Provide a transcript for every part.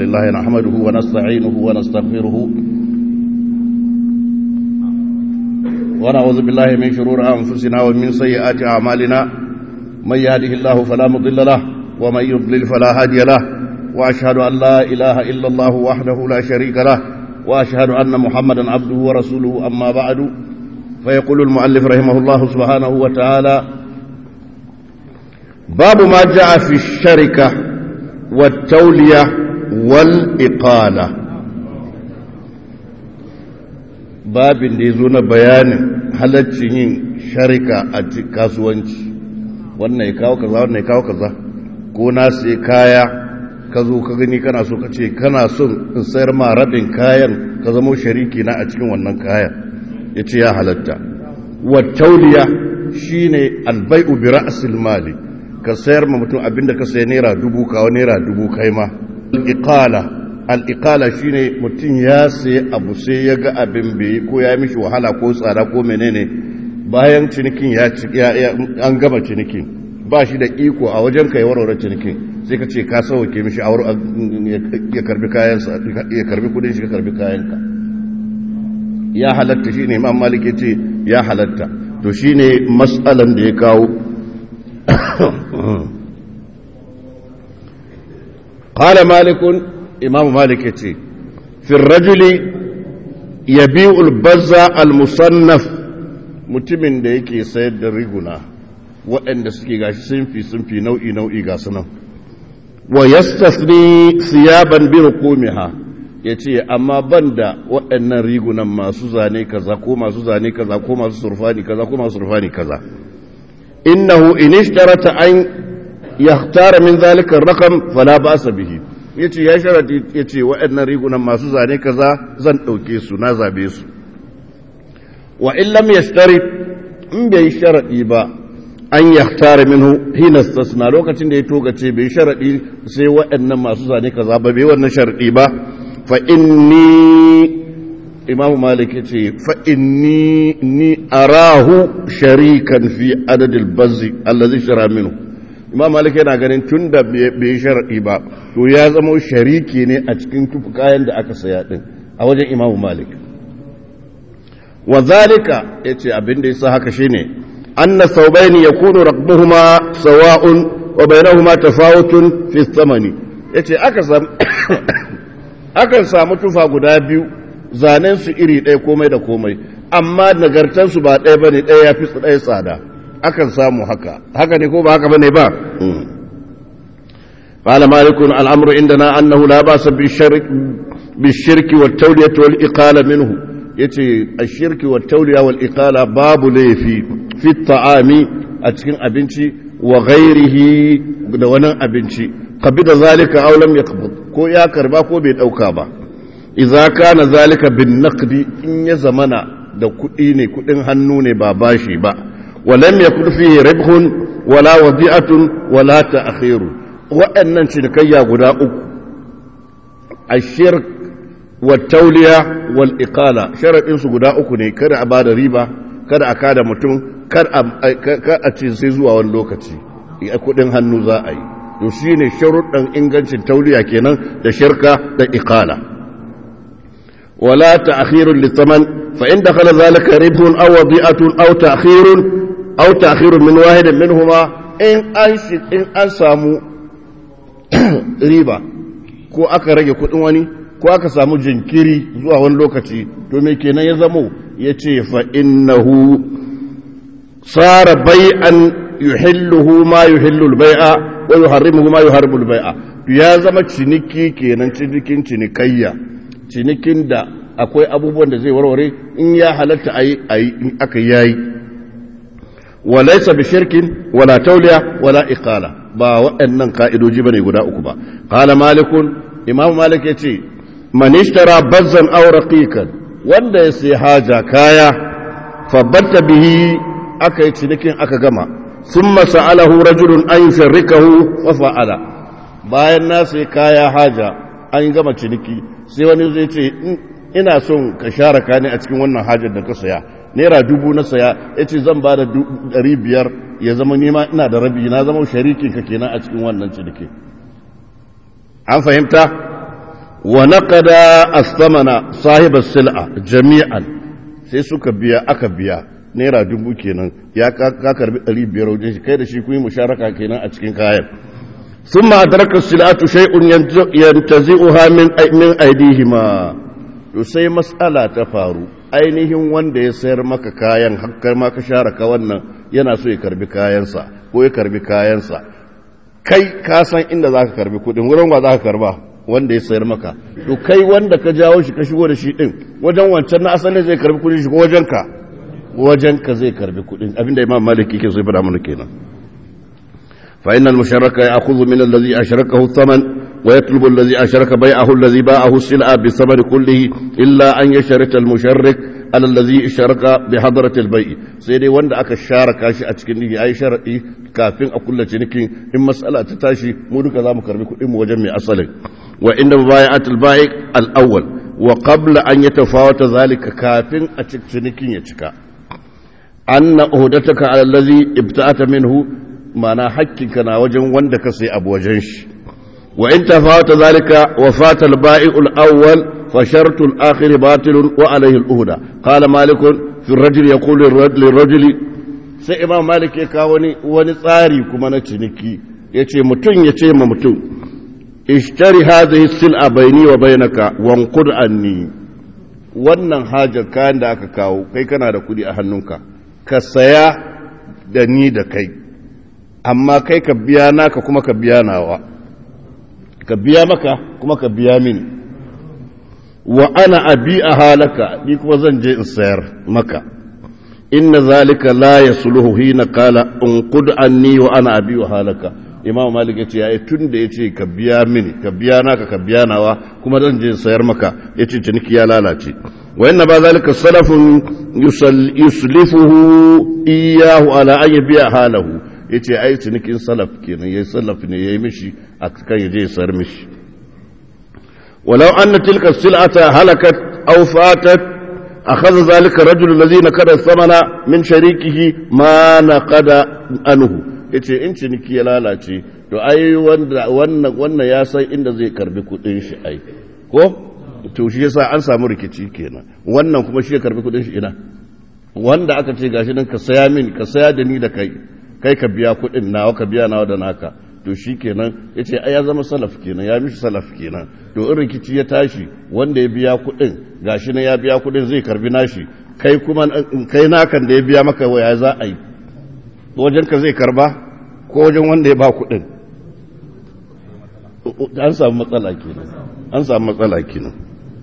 لله نحمده ونستعينه ونستغفره ونعوذ بالله من شرور أنفسنا ومن سيئات أعمالنا من يهده الله فلا مضل له ومن يضلل فلا هادي له وأشهد أن لا إله إلا الله وحده لا شريك له وأشهد أن محمدا عبده ورسوله أما بعد فيقول المؤلف رحمه الله سبحانه وتعالى باب ما جاء في الشركة والتولية والإقالة باب ديزون بيان halaccin yin sharika a kasuwanci wannan ya kawo kaza wannan ya kawo kaza ko na sai kaya ka zo ka gani kana so ka ce kana son in sayar ma rabin kayan ka zama shariki na a cikin wannan kayan ya ce ya halatta wa tauliya shine albai'u bi ra'sil mali ka sayar ma mutum abinda ka sayi naira dubu kawo naira dubu kai ma al'iƙala al'iƙala shi ne mutum ya sayi abu sai ya ga abin bai ko ya mishi wahala ko tsada ko menene bayan cinikin ya an gama cinikin ba shi da iko a wajen ka yi warware cinikin sai ka ce ka sauke mishi ya karbi kayansa ya karbi kudin shi ka karbi kayanka ya halatta shi ne imam malik ya ce ya halatta to shi ne matsalan da ya kawo قال مالك إمام مالك يتي في الرجل يبيع البزة المصنف mutumin da yake sayar da riguna waɗanda suke gashi sunfi sunfi nau'i nau'i ga sunan wa yastasni siyaban bi rukumiha yace amma banda waɗannan rigunan masu zane kaza ko masu zane kaza ko masu surfani kaza ko masu surfani kaza innahu in ishtarata an yahtara min zalika rakam fala ba'sa bihi yace ya sharadi yace waɗannan rigunan masu zane kaza zan dauke su na zabe su wa in lam yashtari in bai sharadi ba an yahtara minhu hina istasna lokacin da ya togace bai sharadi sai waɗannan masu zane kaza ba bai wannan sharadi ba fa inni imamu malik yace fa inni ni arahu sharikan fi adadil bazzi allazi shara minhu imam malik yana ganin tun da bai sharaɗi ba to ya zama shariki ne a cikin tufu kayan da aka saya ɗin a wajen imam malik wa zalika ya ce abin da ya sa haka shi ne an na saubaini ya kunu rakbuhuma sawa'un wa bainahuma tafawutun fi samani ya ce akan samu tufa guda biyu zanen su iri ɗaya komai da komai amma nagartansu ba ɗaya ba ne ɗaya ya fi ɗaya tsada akan samu haka haka ne ko ba haka bane ba قال مالك الأمر عندنا أنه لا بأس بالشرك بالشرك والتولية والإقالة منه يتي الشرك والتولية والإقالة باب لي في في الطعام أتكن أبنتي وغيره دوانا أبنتي قبض ذلك أو لم يقبض كو يا كربا كو بيت أو كابا إذا كان ذلك بالنقد إن يزمنا da kuɗi ne kuɗin hannu ne ba bashi ba ولم يكن فيه ربح ولا وضيعة ولا تأخير وأن شركية غداء الشرك والتولية والإقالة شرط إنسو غداء كني كده أباد ريبا كده أكاد متون كده أتنسيزوا واللوكتي kudin hannu za a yi to shi ne sharuɗin ingancin tauliya kenan da shirka da iqala wala ta'khirun lithaman fa in dakhala zalika ribhun aw wadi'atun aw ta'khirun aw ta'khirun min wahidin minhuma in an in an samu riba ko aka rage kudin wani ko aka samu jinkiri zuwa wani lokaci to me kenan ya zamo yace fa innahu sara bai'an yuhilluhu ma yuhillu al-bai'a wa yuharrimuhu ma yuharrimu al-bai'a ya zama ciniki kenan cinikin cinikayya cinikin da akwai abubuwan da zai warware in ya halatta ayi ayi in aka yayi وليس بشرك ولا تولية ولا إقالة با وأنن قائدو جبني قدا أكبا قال مالك إمام مالك يتي من اشترى بزا أو رقيقا وند يسي حاجة كايا فبت به أكا يتنكين أكا جمع ثم سأله رجل أن يشركه ففعل bayan na sai kaya haja an gama ciniki sai wani zai ce ina son ka share ka ne a cikin wannan hajar da ka saya naira dubu na saya ya ce zan ba da ɗari biyar ya zama nema ina da rabi na zama sharikin ka kenan a cikin wannan ciniki an fahimta wa naqada as-samana sahib as-sil'a jami'an sai suka biya aka biya naira dubu kenan ya ka karbi 500 wajen shi kai da shi kun yi musharaka kenan a cikin kayan ثم أدرك السلعة شيء ينتزعها من من أيديهما to sai matsala ta faru ainihin wanda ya sayar maka kayan hakkar ma ka share ka wannan yana so ya karbi kayansa ko ya karbi kayansa kai ka san inda za ka karbi kudin wurin wa za ka karba wanda ya sayar maka to kai wanda ka jawo shi ka shigo da shi din wajen wancan na asalin zai karbi kudin shi ko wajen ka wajen ka zai karbi kudin abinda imam maliki ke so ya fada mana kenan فإن المشرك يأخذ من الذي أشركه الثمن ويطلب الذي أشرك بيعه الذي باعه السلعة بالثمن كله إلا أن يشرك المشرك على الذي اشترك بحضرة البيع سيدي وند أكا شارك شيء أتكني أي شرعي كافين أقول لك إن مسألة تتاشي مودك ذا مكرمك إم وجمع أصلك وإن مبايعة البائع الأول وقبل أن يتفاوت ذلك كافين أتكني يتكا أن أهدتك على الذي ابتعت منه mana hakkinka na wajen wanda ka sai abu wajen shi wa in tafawata zalika wa fata al-ba'i'u al-awwal fa shartu al-akhir batil wa alayhi al-uhda qala malik fi ar-rajul yaqulu lir-rajuli sai imam malik ya kawo wani wani tsari kuma na ciniki yace mutun yace ma mutun ishtari hadhihi sil'a bayni wa bainaka wanqud anni wannan hajar kayan da aka kawo kai kana da kudi a hannunka ka saya da ni da kai amma kai ka biya naka kuma ka biya nawa ka biya maka kuma ka biya mini wa ana abi a halaka ni kuma zan je in sayar maka inna zalika la yasluhu hina qala unqud anni wa ana abi wa halaka imam malik yace yayi tun da yace ka biya mini ka biya naka ka biya nawa kuma zan je in sayar maka yace ciniki ya lalace wa inna ba zalika salafun yuslifuhu iyahu ala an yabiya halahu ya ce ai cinikin salaf kenan ya salaf ne ya yi mishi a kan ya je sar mishi walau an na tilka sil'ata halakat aw fatat akhadha zalika rajul ladhi nakada samana min sharikihi ma naqada anhu yace in ciniki ya lalace to ai wanda wannan wannan ya san inda zai karbi kudin shi ai ko to shi yasa an samu rikici kenan wannan kuma shi ya karbi kudin shi ina wanda aka ce gashi nan ka saya min ka saya da ni da kai kai ka biya kuɗin nawa ka biya nawa da naka to shi kenan ya ce ya zama salaf kenan ya mishi salaf kenan to in rikici ya tashi wanda ya biya kuɗin gashi na ya biya kuɗin zai karbi nashi kai kuma kai nakan da ya biya maka waya za a yi wajen ka zai karba ko wajen wanda ya ba kuɗin an samu matsala kenan an samu matsala kenan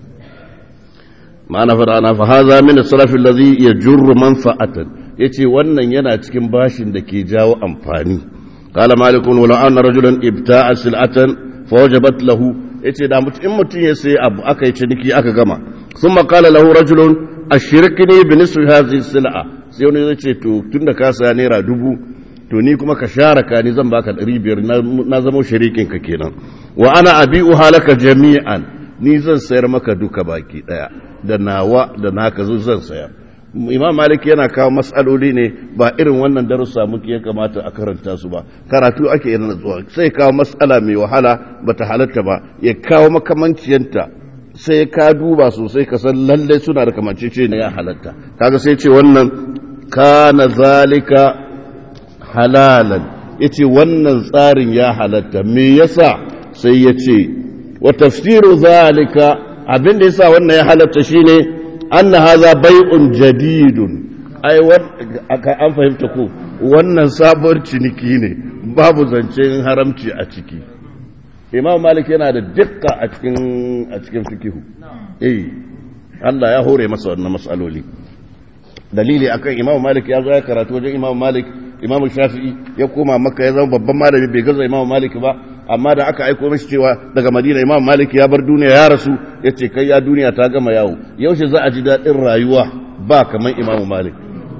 ma'ana fara fa haza min as-salaf alladhi yajurru manfa'atan yace wannan yana cikin bashin da ke jawo amfani qala malikun wala anna rajulan ibta'a sil'atan fawajabat lahu yace da mutum in mutum ya sai abu aka yi ciniki aka gama thumma qala lahu rajulun ashrikni bi nisfi hadhihi sil'a sai wani ya ce to tunda ka saya naira dubu to ni kuma ka share ka ni zan baka 500 na zama shirikin ka kenan wa ana abi'u halaka jami'an ni zan sayar maka duka baki daya da nawa da naka zan sayar imam malik yana kawo matsaloli ne ba irin wannan darussa muke ya kamata a karanta su ba karatu ake yana zuwa sai kawo matsala mai wahala ba ta halatta ba ya kawo makamanciyanta sai ka duba sosai ka san lalle suna da kamancece ne ya halatta kaga sai ce wannan kana zalika halalan yace wannan tsarin ya halatta me yasa sai ya ce wa tafsiru zalika abin da yasa wannan ya halatta shine anna hadha bai'un jadidun ai an fahimta ko wannan sabuwar ciniki ne babu zancen haramci a ciki imam malik yana da dukka a cikin a cikin fikihu eh Allah ya hore masa wannan mas'aloli dalili akan imam malik ya zo ya karatu wajen imam malik imam shafi'i ya koma makka ya zama babban malami bai gaza imam malik ba amma da aka aiko mishi cewa daga madina imam malik ya bar duniya ya rasu ya ce kai ya duniya ta gama yawo yaushe za a ji daɗin rayuwa ba kamar imam malik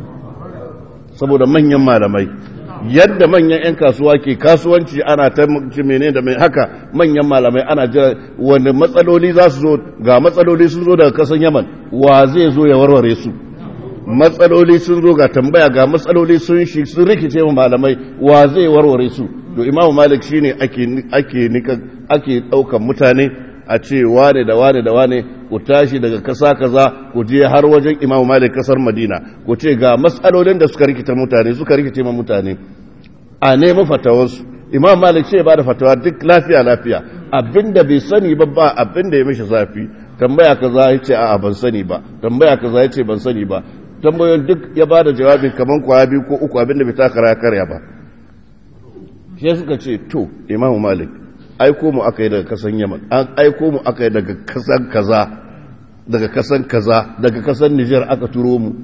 saboda manyan malamai yadda manyan 'yan kasuwa ke kasuwanci ana ta mene da mai haka manyan malamai ana jira wani matsaloli za su zo ga matsaloli sun zo daga kasan yaman wa zai zo ya warware su matsaloli sun zo ga tambaya ga matsaloli sun shi sun rikice wa malamai wa zai warware su to imamu malik shine ake ake nika ake daukan mutane a ce wane da wane da wane ku tashi daga kasa kaza ku je har wajen imamu malik kasar madina ku ce ga matsalolin da suka rikita mutane suka rikice ma mutane a nemi fatawarsu imam malik ce ba da fatawa duk lafiya lafiya abinda bai sani ba ba abinda ya mishi zafi tambaya kaza ya ce a'a ban sani ba tambaya kaza ya ce ban sani ba tambayoyin duk ya ba da jawabin kaman kwaya biyu ko uku abinda bai takara ya karya ba shi suka ce to imam malik aiko mu aka yi daga kasan yaman an aiko mu aka yi daga kasan kaza daga kasan kaza daga kasan nijar aka turo mu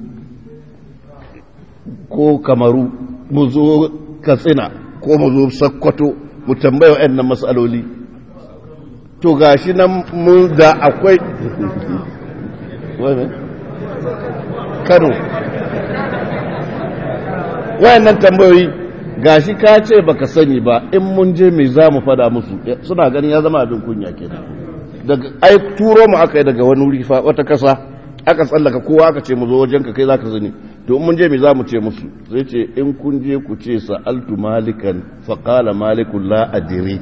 ko kamaru mu zo katsina ko mu zo sakkwato mu tambaya wa'annan matsaloli to gashi nan mun da akwai kano wayannan tambayoyi gashi ka ce baka sani ba in mun je me za mu fada musu suna ganin ya zama abin kunya kenan daga ai turo mu aka yi daga wani wuri fa wata kasa aka tsallaka kowa aka ce mu zo wajenka kai zaka sani to mun je me za mu ce musu sai ce in kun je ku ce sa'altu malikan fa qala malikun la adri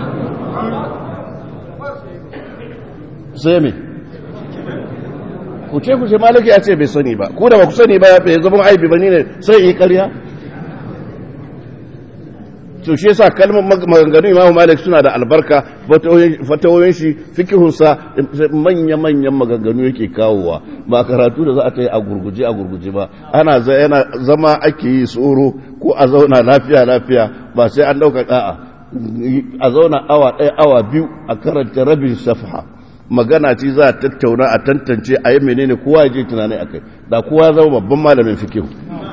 sai me ku ce ku ce maliki ya ce bai sani ba ku da ba ku sani ba bai zama aibi ba ne sai yi karya to shi yasa kalmar maganganu imamu malik suna da albarka fatawoyin shi fikihunsa manya-manyan maganganu yake kawowa ba karatu da za a ta yi a gurguje a gurguje ba ana zama ake yi tsoro ko a zauna lafiya-lafiya ba sai an ɗauka ɗa'a a zauna awa ɗaya awa biyu a karanta rabin safha magana ce za a tattauna a tantance a yi menene kowa ya je tunani a kai da kowa zama babban malamin fikihu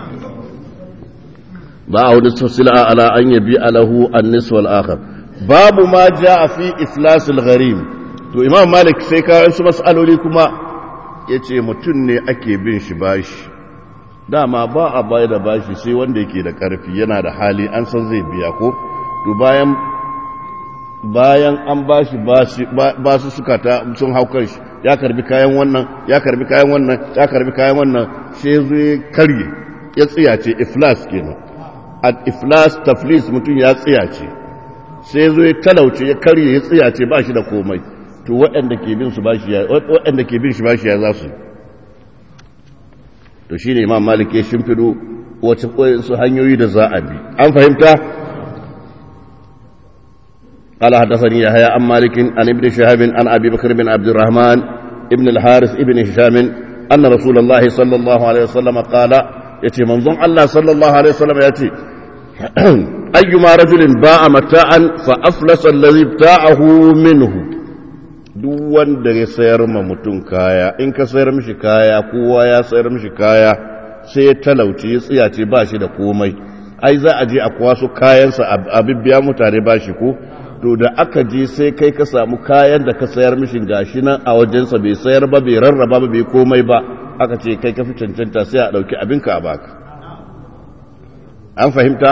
باع نصف السلعة على أن يبيع له النصف الآخر باب ما جاء في إفلاس الغريم to imam malik sai ka su mas'aloli kuma ya ce mutum ne ake bin shi bashi dama ba a baya da bashi sai wanda yake da ƙarfi yana da hali an san zai biya ko to bayan bayan an bashi ba su suka ta sun hau kan shi ya karbi kayan wannan ya karbi kayan wannan ya karbi kayan wannan sai zai karye ya tsiyace iflas kenan al-iflas taflis mutum ya tsiyace sai zo ya talauce ya karye ya tsiyace ba shi da komai to waɗanda ke bin su bashi ya waɗanda ke bin shi bashi ya za su to shine imam malik ya shimfido wace koyin su hanyoyi da za a bi an fahimta قال حدثني يحيى عن مالك عن ابن شهاب عن ابي بكر بن عبد الرحمن ابن الحارث ابن هشام ان رسول الله صلى الله عليه وسلم قال يتي منظوم الله صلى الله عليه وسلم يتي أيما رجل باع متاعا فأفلس الذي ابتاعه منه duk wanda ya sayar ma mutum kaya in ka sayar mishi kaya kowa ya sayar mishi kaya sai ya talauci ya tsiyace ba shi da komai ai za a je a kwaso kayansa a bibbiya mutane ba shi ko to da aka je sai kai ka samu kayan da ka sayar mishi gashi nan a wajensa bai sayar ba bai rarraba ba bai komai ba aka ce kai ka fi cancanta sai a ɗauki abinka a baka an fahimta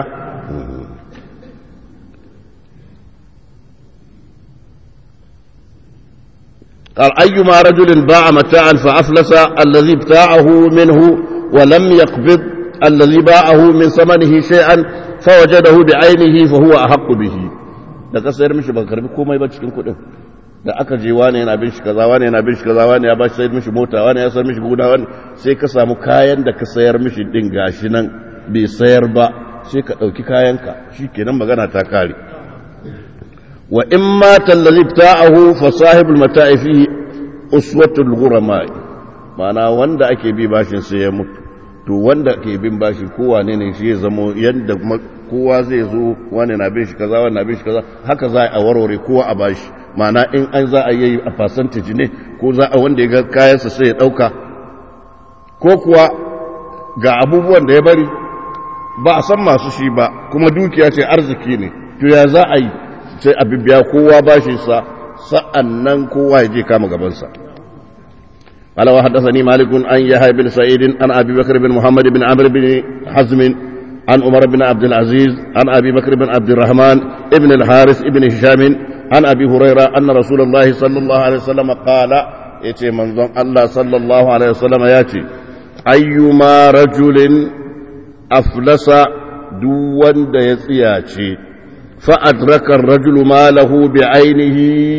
قال أيما رجل باع متاعا فأفلس الذي ابتاعه منه ولم يقبض الذي باعه من ثمنه شيئا فوجده بعينه فهو أحق به da ka sayar mishi ba karbi komai ba cikin kuɗin da aka je wani yana bin shi kaza wani yana bin shi kaza wani ya ba shi sayar mishi mota wani ya sayar mishi gona wani sai ka samu kayan da ka sayar mishi din gashi nan bai sayar ba sai ka ɗauki kayanka shi kenan magana ta kare wa in ma tallazi ta'ahu fa sahibul mata'i fihi uswatul ghurama ma'ana wanda ake bi bashin sai ya mutu to wanda ke bin bashi kowa ne ne shi ya zamo yadda kowa zai zo wani na bin shi kaza wani na bin shi kaza haka za a warware kowa a bashi ma'ana in an za a yi a percentage ne ko za a wanda ya ga kayansa sai ya ɗauka ko kuwa ga abubuwan da ya bari ba a san masu shi ba kuma dukiya ce arziki ne to ya za a yi sai a bibiya kowa bashi sa sa'an nan kowa ya je kama gabansa قال وحدثني مالك عن يحيى بن سعيد عن ابي بكر بن محمد بن عمرو بن حزم عن عمر بن عبد العزيز عن ابي بكر بن عبد الرحمن ابن الحارث ابن هشام عن ابي هريره ان رسول الله صلى الله عليه وسلم قال يتي منظم الله صلى الله عليه وسلم ياتي ايما رجل افلس دون da ya tsiyace فأدرك الرجل ماله بعينه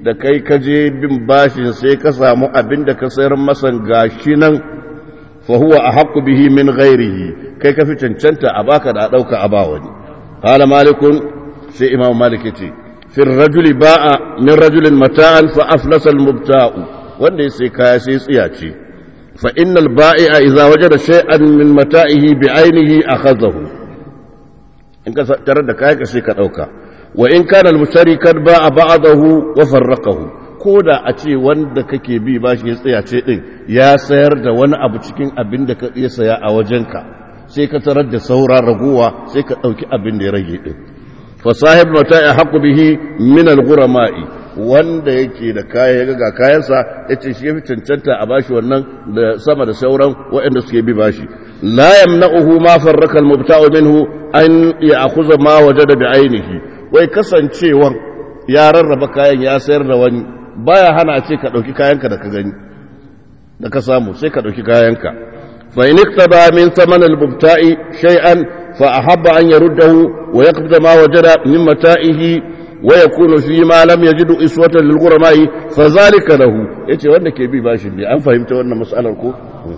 da kai ka je bin bashin sai ka samu abin da ka sayar masa gashi nan fa huwa ahqqu bihi min ghairihi kai ka fi cancanta a baka da dauka a ba wani qala malikun sai imam malik yace fi rajuli ba'a min rajulin mata'an fa aflasa al-mubta'u wanda sai kaya sai tsiya ce fa innal ba'i'a idza wajada shay'an min mata'ihi bi 'ainihi akhadhahu in ka tarar da kaya ka sai ka dauka wa in kana al-mushtari kad ba'a ba'dahu wa farraqahu ko da a ce wanda kake bi bashi ya tsaya ce din ya sayar da wani abu cikin abin da ka iya saya a wajenka sai ka tarar da saura raguwa sai ka dauki abin da ya rage din fa sahib mata'i haqqu bihi min al-ghurama'i wanda yake da kaya ya ga kayansa yace shi yafi cancanta a bashi wannan da sama da sauran waɗanda suke bi bashi la yamna'uhu ma farraka al-mubta'u minhu an ya'khudha ma wajada bi 'ainihi wai kasancewan ya rarraba kayan ya sayar da wani baya hana ce ka ɗauki kayanka da ka gani da ka samu sai ka ɗauki kayanka fa in iktaba min saman al-mubta'i shay'an fa ahabba an yaruddahu wa yaqbida ma wajada min mata'ihi wa yakunu fi ma lam yajidu iswatan lil ghurama'i fa zalika lahu yace wanda ke bi bashin ne an fahimta wannan mas'alar ko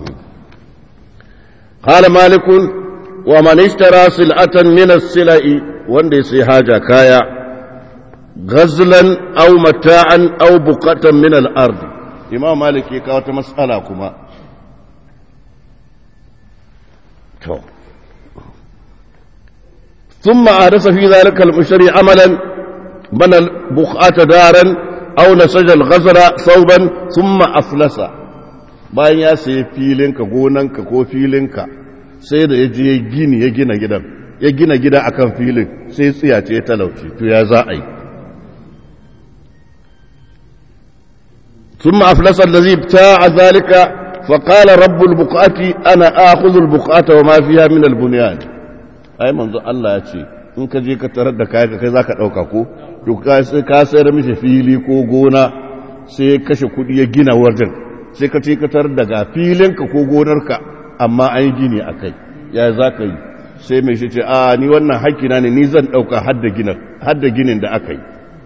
qala malikun wa man ishtara sil'atan min as-sila'i wanda ya sai haja kaya ghazlan aw mata'an aw buqatan min al-ard imam malik ya kawo ta mas'ala kuma to ثم أحدث في ذلك المشتري عملا بنى البقعة دارا أو نسج الغزل ثوبا ثم أفلس bayan ya sayi filinka gonanka ko filinka sai da ya je gini ya gina gidan ya gina gida akan filin sai tsiyace ya talauci to ya za a yi ثم أفلس الذي ابتاع ذلك فقال رب البقعة أنا آخذ البقعة وما فيها من البنيان أي منذ الله يتي in ka je ka tarar da kayan kai za ka ɗauka ko to ka sayar mishi fili ko gona sai ya kashe kuɗi ya gina wajen sai ka ce ka tarar da ga filinka ko gonarka amma an yi gini a kai ya za ka yi sai mai shi ce a ni wannan haƙƙina ne ni zan ɗauka hadda ginin da aka yi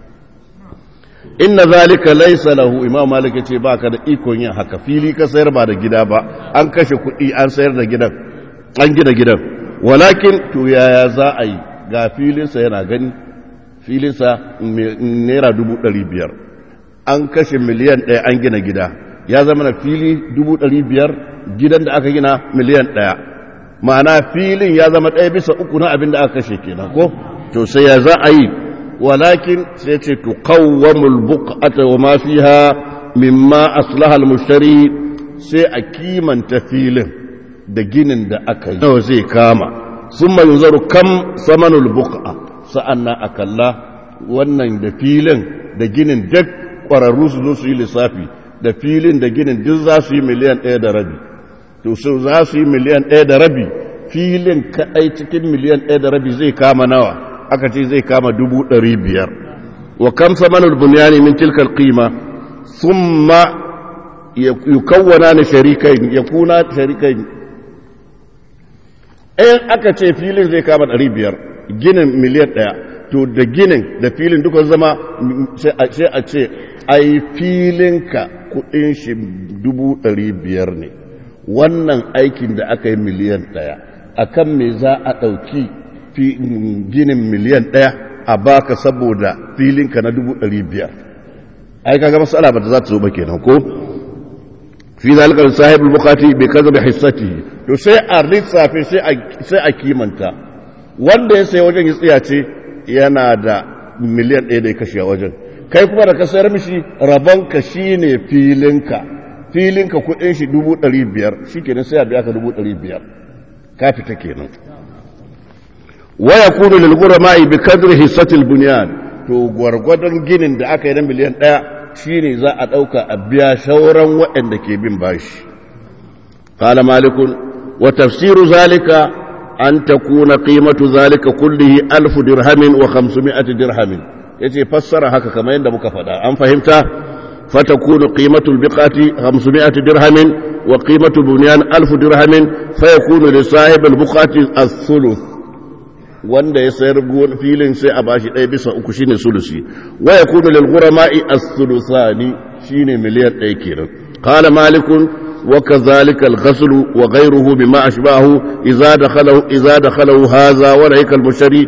inna zalika laysa lahu imam malik yace baka da ikon yin haka fili ka sayar ba da gida ba an kashe kuɗi an sayar da gidan an gina gidan walakin to yaya za a yi ga filinsa yana gani filinsa naira dubu ɗari biyar an kashe miliyan ɗaya an gina gida ya zama na fili dubu ɗari biyar gidan da aka gina miliyan ɗaya ma'ana filin ya zama ɗaya bisa uku na abin da aka kashe kenan ko to sai ya za a yi ولكن ستقوم البقعة وما فيها مما أصلح المشتري سيأكيما تفيل da ginin da aka yi nawa zai kama sun mai yunzaru kam samanul buqa sa'annan a kalla wannan da filin da ginin duk ƙwararru su zo su yi lissafi da filin da ginin duk za su yi miliyan ɗaya da rabi to su za su yi miliyan ɗaya da rabi filin kaɗai cikin miliyan ɗaya da rabi zai kama nawa aka ce zai kama dubu ɗari biyar wa kam samanul bunyani min tilkal qima thumma yukawwana na sharikai ya kuna sharikai in aka ce filin zai kama ɗari biyar ginin miliyan ɗaya to da ginin da filin duka zama sai a ce ai filinka kuɗin shi dubu ɗari biyar ne wannan aikin da aka yi miliyan ɗaya akan me za a ɗauki ginin miliyan ɗaya a baka saboda filinka na dubu ɗari biyar ai kaga matsala ba ta za ta zo ba kenan ko fi zalikar sahibul bukati bai kaza da hissati to sai a lissafe sai a kimanta wanda ya sai wajen ya tsaya ce yana da miliyan ɗaya da ya kashe a wajen kai kuma da ka sayar mishi rabonka shi ne filinka filinka kuɗin shi dubu ɗari biyar shi kenan sai a biya ka dubu ɗari biyar ka fita kenan ويكون للغرماء بقدر حصة البنيان to gwargwadon ginin da aka yi na miliyan ɗaya shine za a ɗauka a biya shauran waɗanda ke bin bashi qala malikun wa tafsiru zalika an takuna qimatu zalika kullihi alf dirhamin wa 500 dirhamin yace fassara haka kamar yadda muka faɗa an fahimta fatakunu qimatu albiqati 500 dirhamin wa qimatu bunyan alf dirhamin fayakunu li sahib albuqati ath-thuluth wanda ya sayar filin sai a bashi ɗaya bisa uku shine sulusi wa yakunu lil ghurama'i as-sulusani shine miliyan ɗaya kenan qala malikun wa kadhalika al-ghasl wa ghayruhu bima ashbahu idza dakhalahu idza dakhalahu hadha wa laika al-mushari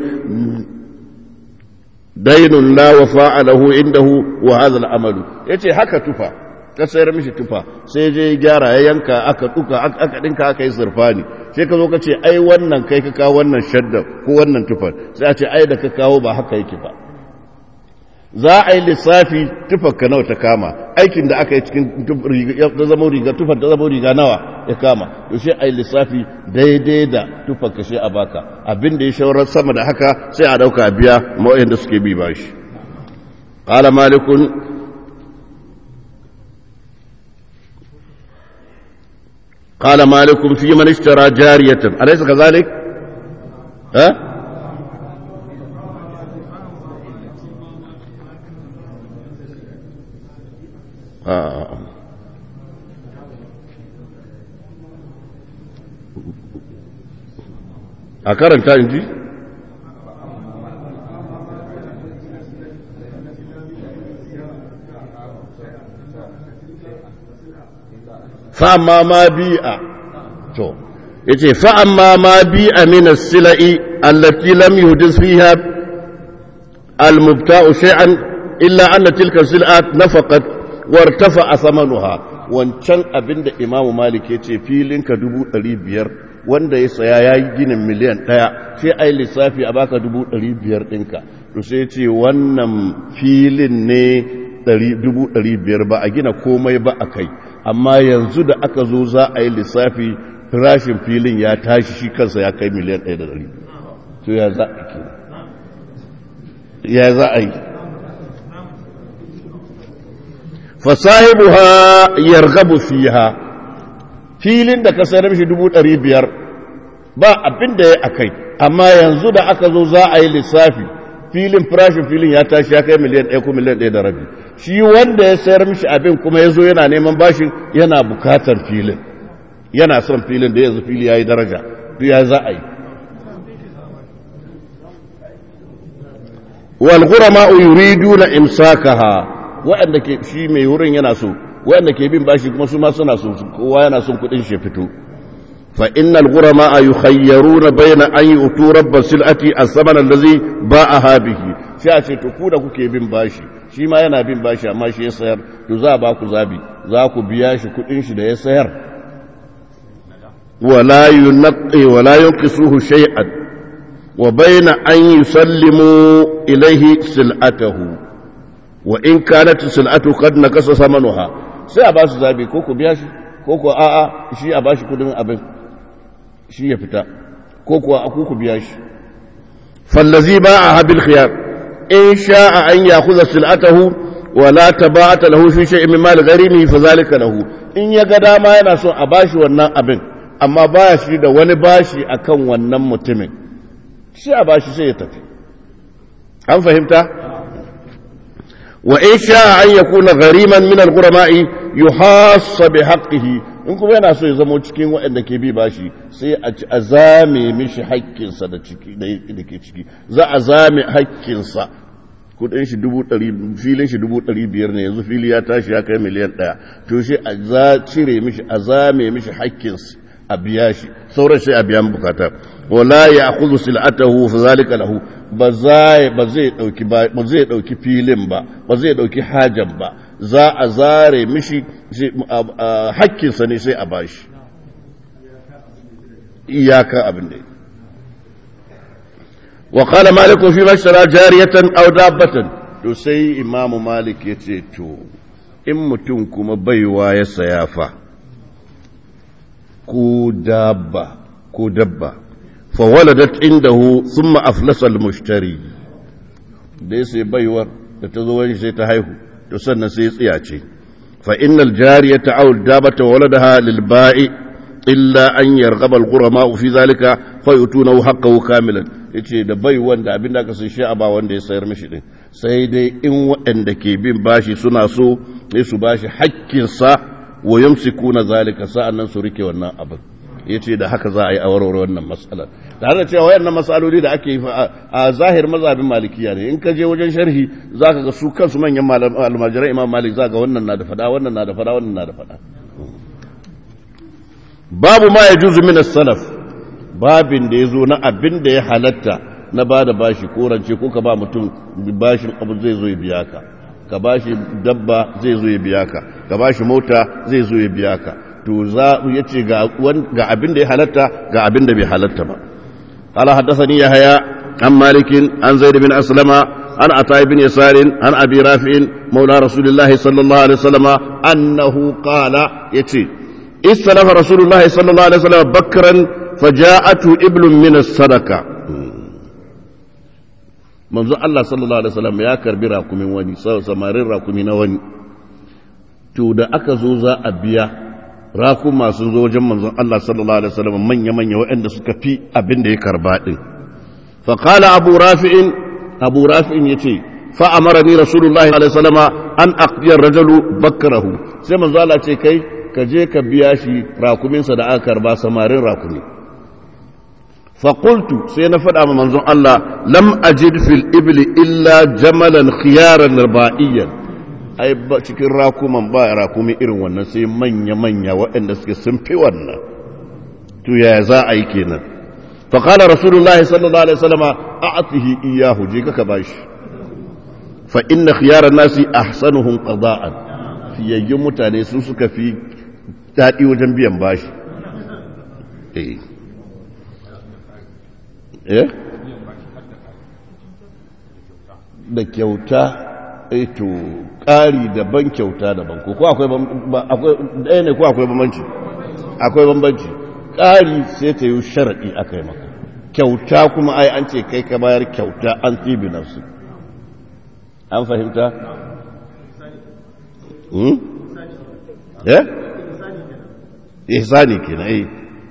daynun la wafa'a lahu indahu wa hadha al-amal yace haka tufa ka sayar mishi tufa sai je gyara ya yanka aka duka aka dinka aka yi surfani sai ka zo ka ce ai wannan kai ka kawo wannan shadda ko wannan tufar sai a ce ai da ka kawo ba haka yake ba za a yi lissafi tufar ka nawa ta kama aikin da aka yi cikin ta zama riga tufar ta zama riga nawa ya kama to sai a yi lissafi daidai da tufar ka sai a baka abin da ya shawarar sama da haka sai a dauka biya ma'o'in da suke bi bashi qala malikun قال مالك في من اشترى جارية أليس كذلك؟ ها؟ آه. أكرم تانجي فأما ما بيئة to yace fa amma ma bi amina silai allati lam yuhdis fiha almubta'u shay'an illa anna tilka sil'at nafaqat wartafa thamanuha wancan abinda imam malik yace filin ka 500 wanda ya saya yayi ginin miliyan 1 sai ai lissafi a baka 500 dinka to sai yace wannan filin ne 500 ba a gina komai ba akai amma yanzu da aka zo za a yi lissafi farashin filin ya tashi shi kansa ya kai miliyan ɗaya da ɗari to ya za a ke ya za a yi fasahibu ha yargabu fiha filin da ka sayar mishi dubu ɗari biyar ba abin da ya akai amma yanzu da aka zo za a yi lissafi filin farashin filin ya tashi ya kai miliyan ɗaya ko miliyan ɗaya da rabi shi wanda ya sayar mishi abin kuma ya zo yana neman bashin yana bukatar filin yana son filin da yanzu fili ya yi daraja ya za a yi walgurama yuridu na imsakaha waɗanda ke shi mai wurin yana so waɗanda ke bin bashi kuma su ma suna so kowa yana son kuɗin shi fito fa innal gurama yukhayyaruna bayna an yutu rabbas silati as-saman allazi ba'aha bihi shi a ce to ku da kuke bin bashi shi ma yana bin bashi amma shi ya sayar to za ba ku zabi za ku biya shi kuɗin shi da ya sayar ولا ينقي ولا ينقصه شيئا وبين أن يسلموا إليه سلعته وإن كانت سلعته قد نقص ثمنها sai a ba su zabi ko ku biya shi ko ku a'a shi a ba shi kudin abin shi ya fita ko kuwa ku ku biya shi fallazi ba a habil khiyar in sha'a an yakhudha sil'atahu wa la tabata lahu fi shay'in min mal gharimi fa zalika lahu in ya ga dama yana son a bashi wannan abin amma ba shi da wani bashi akan wannan mutumin shi a bashi sai ya tafi an fahimta wa in sha an yakuna ghariman min al-ghurama'i yuhassa bi haqqihi in kuma yana so ya zama cikin waɗanda ke bi bashi sai a ci azame mishi haƙƙinsa da ciki da ke ciki za a zame haƙƙinsa kudin shi dubu ɗari filin shi dubu ɗari biyar ne yanzu fili ya tashi ya kai miliyan ɗaya to shi a za cire mishi a zame mishi haƙƙinsa a biya shi sauran sai a biyan bukata wala ya akhudhu sil'atahu fa zalika lahu ba zai ba zai dauki ba zai dauki filin ba ba zai dauki hajan ba za a zare mishi hakkin sa ne sai a bashi iyaka abin da wa qala malik fi mashtara jariyatan aw dabbatan to sai imamu malik yace to in mutum kuma baiwa ya saya fa ko dabba ko dabba fawaladat indahu thumma aflasa al-mushtari da ya sai baiwar da ta zo wani sai ta haihu to sannan sai ya tsiyace fa innal jariyata aw dabata waladaha lil ba'i illa an yarghaba al-ghurama fi zalika fa yutuna haqqahu kamilan yace da bai wanda abin da aka sai shi a ba wanda ya sayar mishi din sai dai in waɗanda ke bin bashi suna so ne su bashi haƙƙinsa wa yumsikuna zalika sa'annan su rike wannan abin ya ce da haka za a yi a warware wannan matsalar tare da cewa wayannan matsaloli da ake yi a zahir mazhabin malikiya ne in ka je wajen sharhi za ka ga su kansu manyan almajiran imam malik za ga wannan na da fada wannan na da fada wannan na da fada babu ma ya juzu min salaf babin da ya zo na abin da ya halatta na ba da bashi ko rance ko ka ba mutum bashin abu zai zo ya biya ka ka bashi dabba zai zo ya biya ka ka bashi mota zai zo ya biya ka to za ya ce ga abin da ya halatta ga abin da bai halatta ba qala haddathani yahya an malikin an zaid bin aslama an ata ibn yasar an abi rafi'in maula rasulullahi sallallahu alaihi wasallam annahu qala yace istalafa rasulullahi sallallahu alaihi wasallam bakran faja'atu iblun min as-sadaqa manzo Allah sallallahu alaihi wasallam ya karbi rakumin wani samarin rakumi na wani to da aka zo za a biya rakuma sun zo wajen manzon Allah sallallahu alaihi wasallam manya manya waɗanda suka fi abin da ya karba din fa qala abu rafi'in abu rafi'in yace fa amarani rasulullahi alaihi wasallam an aqdiya rajulu bakrahu sai manzo Allah ce kai ka je ka biya shi rakumin sa da aka karba samarin rakumi فقلت سينا فدا من منظر الله لم أجد في الإبل إلا جملا خيارا ربائيا أي cikin rakuman ba rakumi irin wannan sai manya manya waɗanda suke sun fi wannan to ya za a yi kenan fa qala rasulullah sallallahu alaihi wasallam a'tihi iyyahu je ka bashi fa inna khiyara nasi ahsanuhum qada'an fiyayyun mutane su suka fi daɗi wajen biyan bashi eh da kyauta to ƙari daban kyauta daban ko akwai ɗaya ne ko akwai bambanci akwai bambanci ƙari sai ta yi sharaɗi aka yi maka kyauta kuma ai an ce kai ka bayar kyauta an tsibi nafsu an fahimta? eh? ihsani kenan eh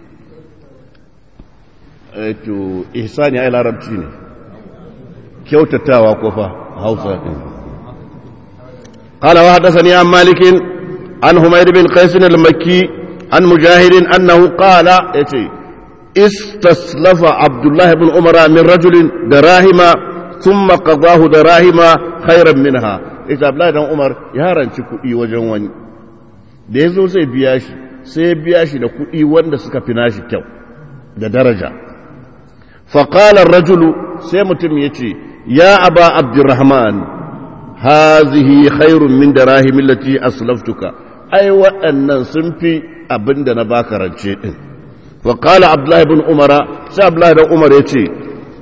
to ihsani ai larabci ne kyautatawa ko fa hausa din قال وحدثني عن مالك عن حميد بن قيس المكي عن مجاهد انه قال يتي استسلف عبد الله بن عمر من رجل دراهم ثم قضاه دراهم خيرا منها ita Abdullahi dan Umar ya ranci kuɗi wajen wani da yazo zai biya shi sai ya biya shi da kuɗi wanda suka fi nashi kyau da daraja faƙalar rajulu sai mutum ya ce ya aba abdurrahman hazihi khairun min da rahimin lati aslaftuka ai waɗannan sun fi abin da na baka rance ɗin faƙala abdullahi bin umara sai abdullahi bin umar ya ce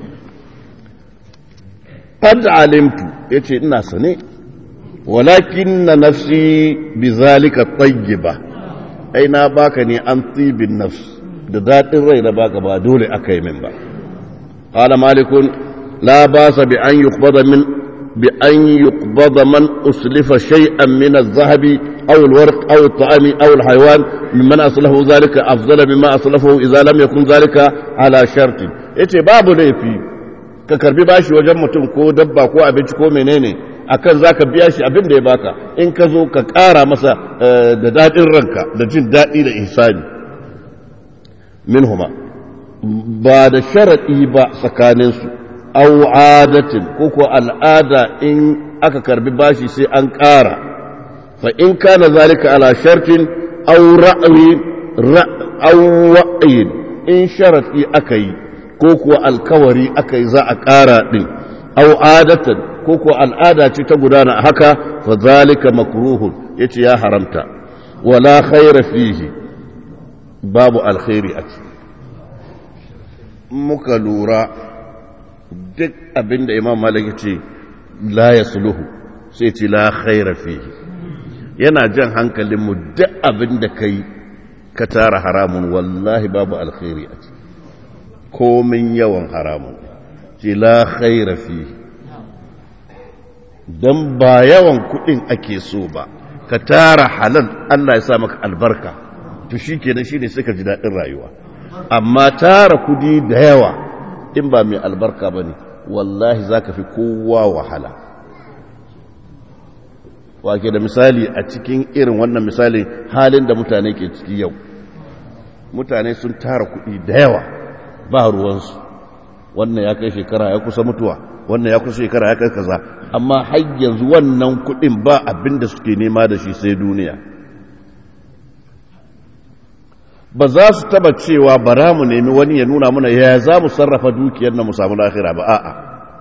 qad alimtu ya ce ina sane walakin na nafsi bi zalika tayyiba ai na baka ne an tibin nafs da daɗin rai na baka ba dole aka yi min ba قال مالك لا باس بأن يقبض من بأن يقبض من أسلف شيئا من الذهب أو الورق أو الطعام أو الحيوان ممن أصلفه ذلك أفضل مما أصلفه إذا لم يكن ذلك على شرط yace babu laifi ka karbi bashi wajen mutum ko dabba ko abinci ko menene akan zaka biya shi abin da ya baka in ka zo ka ƙara masa da daɗin ranka da jin daɗi da ihsani minhuma ba da sharaɗi ba tsakaninsu au adatin ko ko al'ada in aka karbi bashi sai an ƙara fa in kana zalika ala shartin au ra'yi au wa'yin in sharati aka yi ko ko alkawari aka yi za a ƙara din au adatan ko ko al'ada ce ta gudana haka fa zalika makruhun yace ya haramta wala khaira fihi babu alkhairi a ciki muka lura duk abin da imam malik ce la ya suluhu sai ce la khaira fihi yana jan hankalinmu duk abin da ka yi ka tara haramun wallahi babu alkhairi a ciki komin yawan haramun ce la khaira fihi don ba yawan kudin ake so ba ka tara halal Allah ya sa maka albarka to shi kenan shi ne suka ji daɗin rayuwa amma tara kudi da yawa in ba mai albarka ba ne wallahi za ka fi kowa wahala wake da misali a cikin irin wannan misali halin da mutane ke ciki yau mutane sun tara kuɗi da yawa ba ruwansu wannan ya kai shekara ya kusa mutuwa wannan ya kusa shekara ya kai kaza amma har yanzu wannan kuɗin ba abin da suke nema da shi sai duniya ba za su taba cewa bara mu nemi wani ya nuna mana ya za mu sarrafa dukiyar na mu samu lahira ba a'a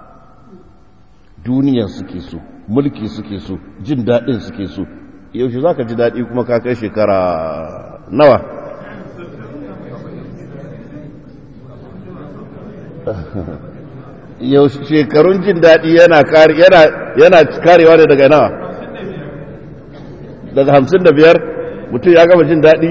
duniyar suke so mulki suke so jin daɗin suke so yaushe za ka ji daɗi kuma ka kai shekara nawa yaushe shekarun jin daɗi yana karewa ne daga nawa daga hamsin da biyar mutum ya gama jin daɗi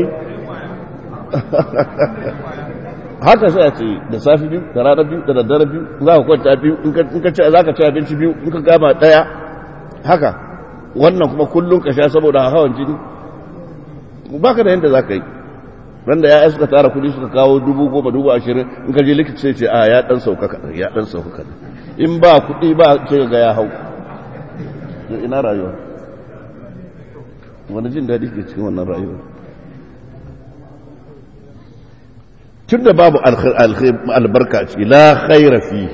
haka sai a ce da safi biyu da rana biyu da daddare biyu za ka kwanta biyu in ka ce za ka ci abinci biyu in ka gama ɗaya haka wannan kuma kullum ka sha saboda hawan jini ba ka da yadda za ka yi ran da ya'ya suka tara kudi suka kawo dubu goma dubu ashirin in ka je likita sai ce a ya dan sauka kaɗan ya dan sauka kaɗan in ba kuɗi ba ce ga ya hau ina rayuwa wani jin daɗi ke cikin wannan rayuwa tun da babu albarka ciki la khaira fi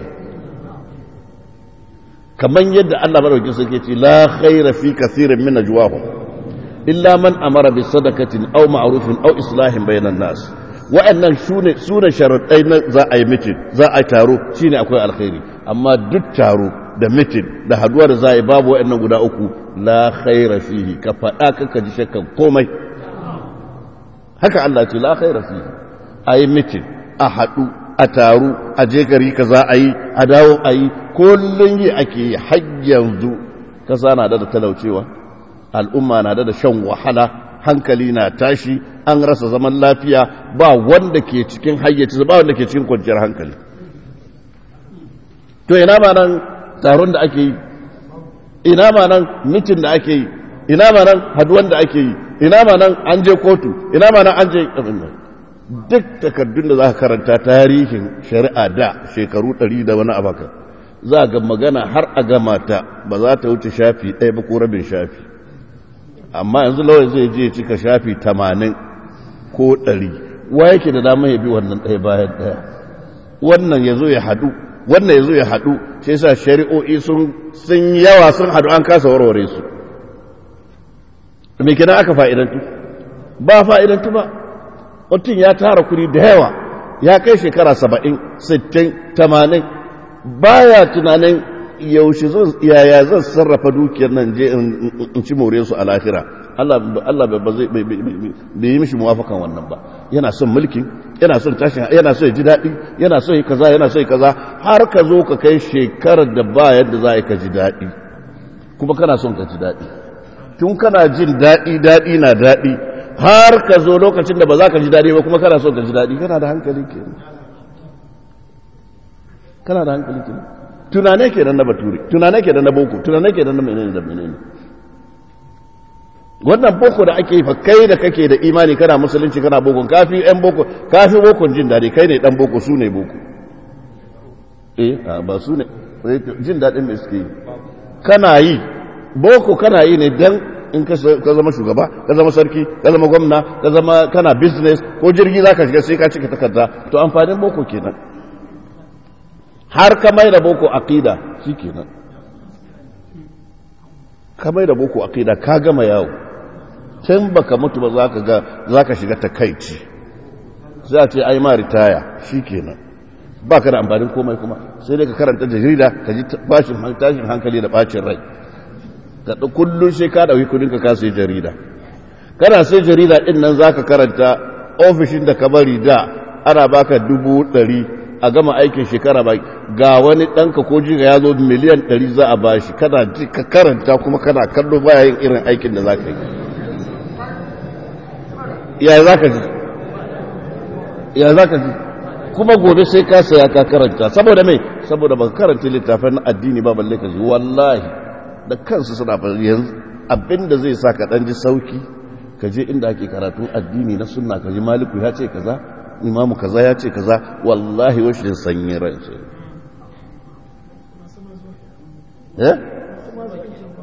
kamar yadda Allah madaukakin sarki ce la khaira fi kathirin min najwahum illa man amara bi sadakatin aw ma'rufin aw islahin bainan nas wa'annan sune sune sharadai na za a yi mitin za a taro shine akwai alkhairi amma duk taro da mitin da haduwa da za a yi babu wa'annan guda uku la khaira fihi ka faɗa kaka ji shakkan komai haka Allah ce la khaira fihi a yi mitin a haɗu a taru a je gari ka za a yi a dawo a yi kullum yi ake yi har yanzu kasa na da talaucewa al'umma na da shan wahala hankali na tashi an rasa zaman lafiya ba wanda ke cikin hayyaci ba wanda ke cikin kwanciyar hankali to ina ma nan taron da ake yi ina ma nan mitin da ake yi ina ma nan haduwan da ake yi ina ma nan an je kotu ina ma nan an je duk takardun da za ka karanta tarihin shari'a da shekaru ɗari da wani abaka za ga magana har a gama ta ba za ta wuce shafi ɗaya ba ko rabin shafi amma yanzu lawai zai je cika shafi tamanin ko ɗari wa yake da dama ya bi wannan ɗaya bayan ɗaya wannan ya zo ya haɗu wannan ya zo ya haɗu sai sa shari'o'i sun yawa sun haɗu an kasa warware su me kenan aka fa'idantu ba fa'idantu ba mutum ya tara kuri da yawa ya kai shekara saba'in sittin tamanin baya tunanin yaushe yaya zan sarrafa dukiyar nan je in ci more su a lahira Allah ba zai bai yi mishi muwafakan wannan ba yana son mulkin yana son tashin yana son ji daɗi yana son yi kaza yana son yi kaza har ka zo ka kai shekarar da ba yadda za ka ji daɗi kuma kana son ka ji daɗi tun kana jin daɗi daɗi na daɗi har ka zo lokacin da ba za ka ji daɗi ba kuma kana son ka ji daɗi kana da hankali ke kana da hankali ke tunane ke nan na bature tunane ke nan na boko tunane ke nan na menene da menene wannan boko da ake yi fa kai da kake da imani kana musulunci kana boko kafi yan boko kafi bokon jin daɗi kai ne dan boko su ne boko eh ba su ne jin daɗin da suke yi kana yi boko kana yi ne dan in ka zama shugaba ka zama sarki ka zama gwamna ka zama kana business ko jirgi za ka shiga sai ka cika takarda to amfanin boko kenan har ka mai da boko aqida shi kenan ka mai da boko aqida ka gama yawo can baka mutu ba za ka ga za ka shiga takaici sai a ce ai ma ritaya shi kenan ba ka da amfanin komai kuma sai dai ka karanta jarida ka ji tashin hankali da bacin rai ka kullum sai ka dauki kudin ka kasa jarida kana sai jarida din nan zaka karanta ofishin da ka bari da ana baka dubu ɗari a gama aikin shekara ba ga wani ɗanka ko jiga ya zo miliyan ɗari za a bashi kana ji ka karanta kuma kana kallo baya yin irin aikin da za ka yi ya za ka ji ya za ka ji kuma gobe sai ka saya ka karanta saboda mai saboda ba karanta littafin addini ba balle ka ji wallahi da kansu suna yanzu abinda zai sa ka ɗan ji sauki ka je inda ake karatun addini na sunna ka ji maliku ya ce kaza imamu kaza ya ce kaza wallahi washin sanyi ran ce eh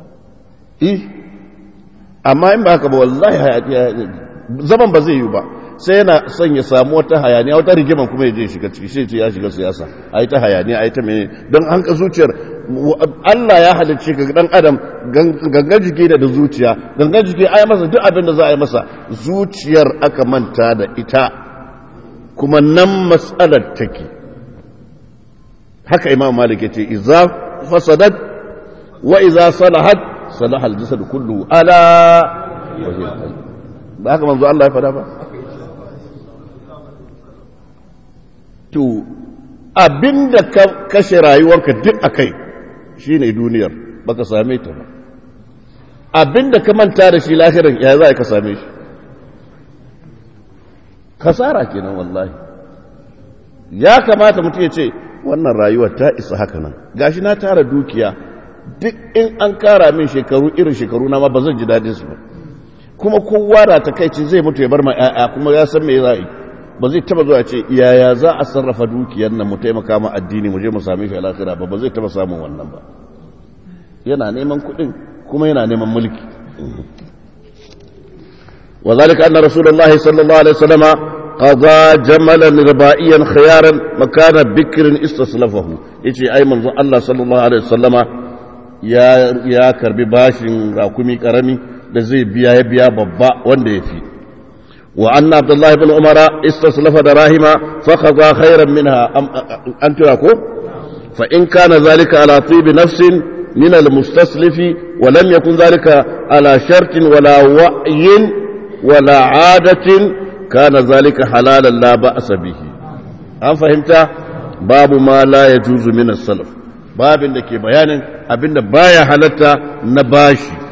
eh amma in ba haka ba wallahi zaman ba zai yi ba sai yana son ya samu wata hayaniya wata rigiman kuma ya je shiga ciki shi ce ya shiga siyasa a yi ta hayaniya a yi ta mene don an ka zuciyar Allah ya halicce ka dan adam gangan jiki da zuciya gangan jiki ai masa duk abin da za a yi masa zuciyar aka manta da ita kuma nan mas'alar take haka imam malik yace idza fasadat wa idza salahat salaha al-jasad kullu ala ba haka manzo Allah ya fada ba to abinda ka kashe rayuwarka duk akai shine duniyar baka same ta ba abinda ka manta da shi lahirin ya za ka same shi kasara kenan wallahi ya kamata mutum ya ce wannan rayuwar ta isa haka nan gashi na tara dukiya duk in an kara min shekaru irin shekaru na ma ba zan ji dadin su ba kuma kowa da ta kai zai mutu ya bar ma ƴaƴa kuma ya san me za yi ba zai taba zuwa ce yaya za a sarrafa dukiyar nan mu taimaka ma addini mu je mu same shi a lahira ba ba zai taba samun wannan ba yana neman kuɗin kuma yana neman mulki وذلك أن رسول الله صلى الله عليه وسلم قضى جملا ربائيا خيارا مكان بكر استصلفه يجي أي من الله صلى الله عليه وسلم يا يا كربي باشن راكمي كرمي da zai biya ya biya babba wanda ya fi wa anna abdullahi ibn umara istaslafa da rahima fa khadha khairan minha an tura ko fa in kana zalika ala tibi nafsin min al mustaslifi wa lam yakun zalika ala shartin wala wa'yin wala adatin kana zalika halalan la ba'sa bihi an fahimta babu ma la yajuzu min as-salaf babin da ke bayanin abinda baya halatta na bashi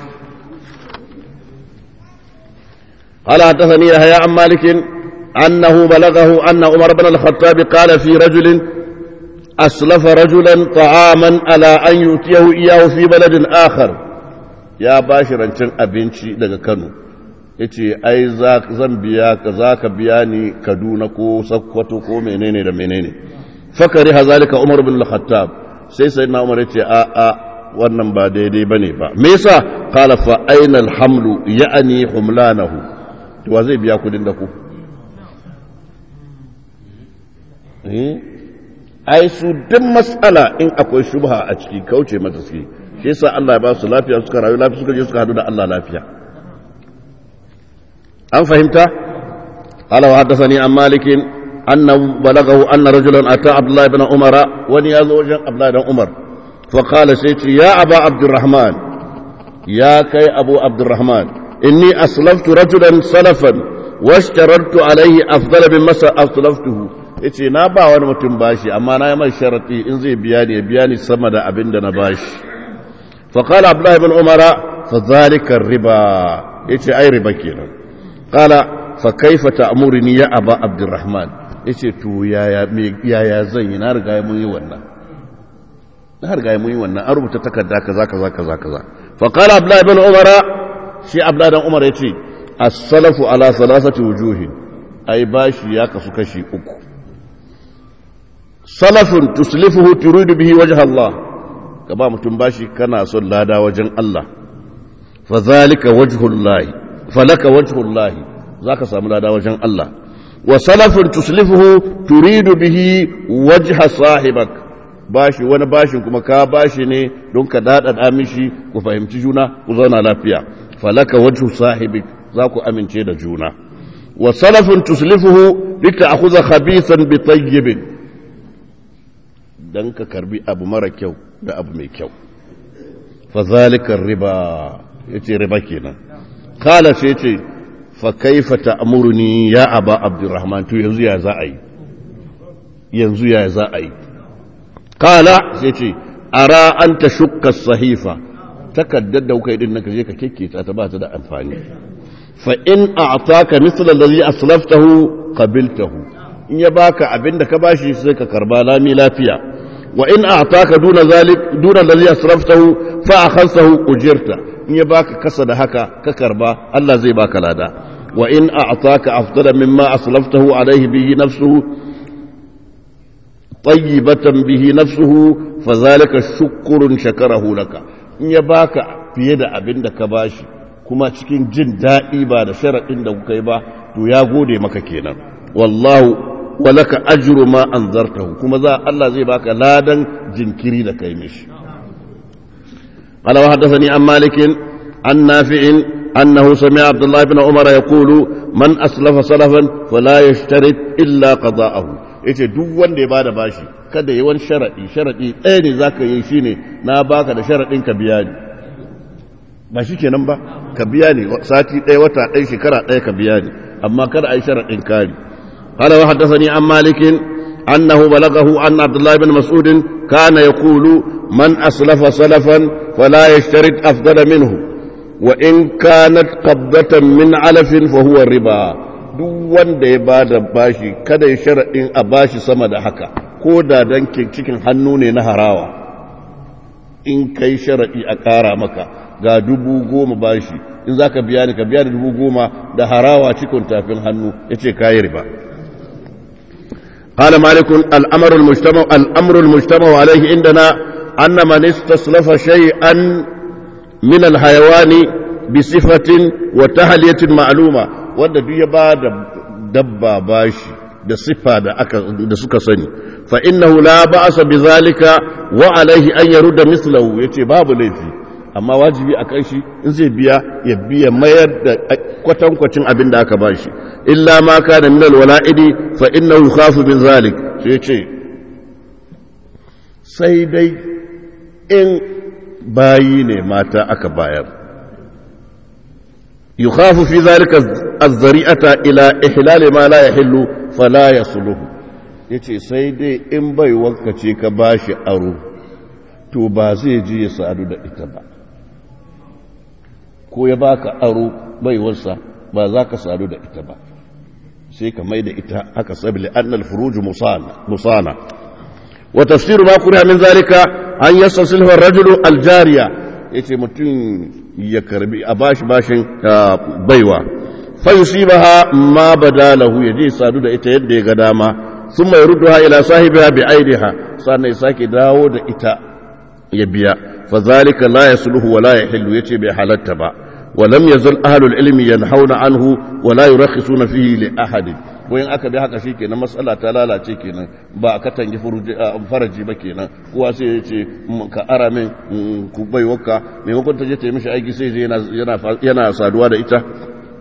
قال حدثني يحيى عن مالك أنه بلغه أن عمر بن الخطاب قال في رجل أسلف رجلا طعاما على أن يؤتيه إياه في بلد آخر يا باشر أن أبنشي لك كانوا yace ai zan biya ka za ka biya ni kaduna ko sakkwato ko menene da menene fakari hazalika umar bin al-khattab sai sai na umar yace a a wannan ba daidai bane ba me yasa qala fa aina al-hamlu ya'ni humlanahu to wa zai biya kudin da ku eh ai su duk mas'ala in akwai shubha a ciki kauce mata suke shi yasa Allah ya ba su lafiya suka rayu lafiya suka je suka hadu da Allah lafiya an fahimta qala wa haddathani an malik annahu balaghahu anna rajulan ata abdullah ibn umar wani yazo wajen abdullah ibn umar fa qala sai ce ya aba abdurrahman ya kai abu abdurrahman inni aslaftu rajulan salafan washtarartu alayhi afdal mimma aslaftuhu yace na ba wani mutum bashi amma na yi mai sharati in zai biya ni ya biya ni sama da abin da na bashi fa qala abdullah ibn umar fa zalika riba yace ai riba kenan قال فكيف تأمرني يا أبا عبد الرحمن yace to yaya yaya zan yi na riga mun yi wannan na riga mun yi wannan an rubuta takarda kaza kaza kaza kaza fa qala abdullah ibn umar shi abdullah ibn umar yace as-salafu ala salasati wujuhin ai bashi ya kasu kashi uku salafun tuslifuhu turidu bihi wajha Allah ka ba mutum bashi kana son lada wajen Allah fa zalika wajhullahi falaka wajhullahi zaka samu lada wajen Allah wa salafun tuslifuhu turidu bihi wajha sahibak bashi wani bashin kuma ka bashi ne don ka dada mishi ku fahimci juna ku zauna lafiya falaka wajhu sahibik za ku amince da juna wa salafun tuslifuhu lita'khudha khabithan bi tayyibin dan ka karbi abu mara kyau da abu mai kyau fa zalika riba yace riba kenan kala sai ce fa kaifa ta'muruni ya aba abdurrahman to yanzu ya za a yi yanzu ya za a yi kala sai ce ara an ta shukka sahifa takaddar da kuka yi din naka je ka kekketa ta ba ta da amfani fa in a'taka mithla allazi aslaftahu qabiltahu in ya baka abinda ka bashi sai ka karba lami lafiya wa in a'taka duna zalik duna allazi asraftahu fa akhadtahu ujirta in ya baka kasa da haka ka karba Allah zai baka lada wa in a'taka afdala mimma aslaftahu alayhi bihi nafsuhu tayyibatan bihi nafsuhu fadhalika shukrun shakarahu laka in ya baka fiye da abin da ka bashi kuma cikin jin daɗi ba da sharaɗin da kuka yi ba to ya gode maka kenan wallahu walaka ajru ma anzartahu kuma za Allah zai baka ladan jinkiri da kai mishi قال وحدثني عن مالك عن نافع أنه سمع عبد الله بن عمر يقول من أسلف سلفا فلا يشترط إلا قضاءه yace duk wanda ya bada bashi kada yi wani sharaɗi sharaɗi ɗaya ne za ka yi shi ne na baka da sharaɗin ka biya ni ba shi kenan ba ka biya ni sati ɗaya wata ɗaya shekara ɗaya ka biya ni amma kada a yi sharaɗin kari قال وحدثني عن مالك أنه بلغه أن عبد الله بن مسعود كان يقول من أسلف سلفا فلا يشترط أفضل منه وإن كانت قبضة من علف فهو الربا duk wanda ya ba da bashi kada ya sharaɗin a bashi sama da haka ko da dan cikin hannu ne na harawa in kai sharaɗi a ƙara maka ga dubu goma bashi in za ka biya ni ka biya da dubu goma da harawa cikin tafin hannu ya ce kayi riba قال مالك الأمر المجتمع الأمر المجتمع عليه عندنا أن من استصلف شيئا من الحيوان بصفة وتهلية معلومة wanda duk ya ba da dabba bashi da siffa da aka da suka sani fa innahu la ba'sa bizalika wa alaihi an yarudda mislahu yace babu laifi amma wajibi a kan shi in zai biya ya biya mayar da kwatankwacin abin da aka bashi illa ma kana min alwala'idi fa innahu yukhafu min zalik sai yace sai dai in bayi ne mata aka bayar يخاف في ذلك الذريعة إلى إحلال ما لا يحل فلا يصله yace sai dai in bai wankace ka bashi aro to ba zai ji ya sadu da ita ba ko ya baka aro baiwarsa ba za ka sadu da ita ba sai ka mai da ita aka sabi annal furuju musana wa tafsiru ma kuriya min zalika an yastasilhu ar-rajulu al-jariya yace mutum ya karbi a bashi bashin baiwa fayusibaha ma badalahu yaje sadu da ita yadda ya ga dama thumma yurduha ila sahibiha bi aidiha sannan ya sake dawo da ita ya biya fa zalika la yasluhu wa la yahillu yace bai halatta ba ولم يزل أهل العلم ينحون عنه ولا يرخصون فيه لأحد wayin aka bi haka shikenan matsala ta lalace kenan ba a katange faraji ba kenan kowa sai ya ce ka ara min ku bai waka maimakon ta je ta yi mishi aiki sai yana saduwa da ita